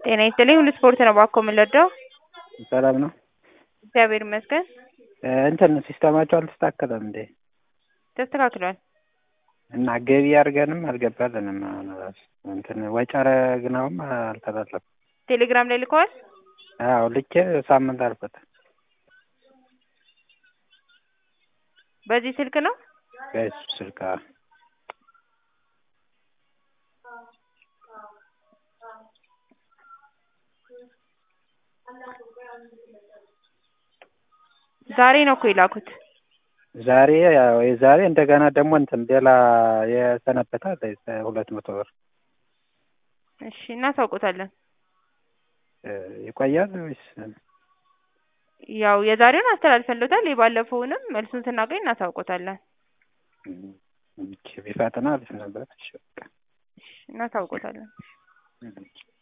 ጤና ይስጥልኝ ሁሉ ስፖርት ነው ባኮ የምንለዳው ሰላም ነው። እግዚአብሔር ይመስገን እንትን ሲስተማቸው አልተስተካከለም እንዴ? ተስተካክሏል። እና ገቢ አድርገንም አልገባልንም። አሁን እራሱ እንትን ወጪ አረግነውም አልተላለፈም። ቴሌግራም ላይ ልከዋል። አዎ ልኬ ሳምንት አልፎታል። በዚህ ስልክ ነው በሱ ስልክ አዎ። ዛሬ ነው እኮ የላኩት። ዛሬ ያው የዛሬ እንደገና ደግሞ እንትን ሌላ የሰነበተ አለ ሁለት መቶ ብር እሺ እናሳውቆታለን። ይቆያል ወይስ ያው የዛሬውን አስተላልፈንሎታል። የባለፈውንም መልሱን ስናገኝ እናሳውቆታለን። ቢፈጥን አሪፍ ነበር። እሺ በቃ እናሳውቆታለን።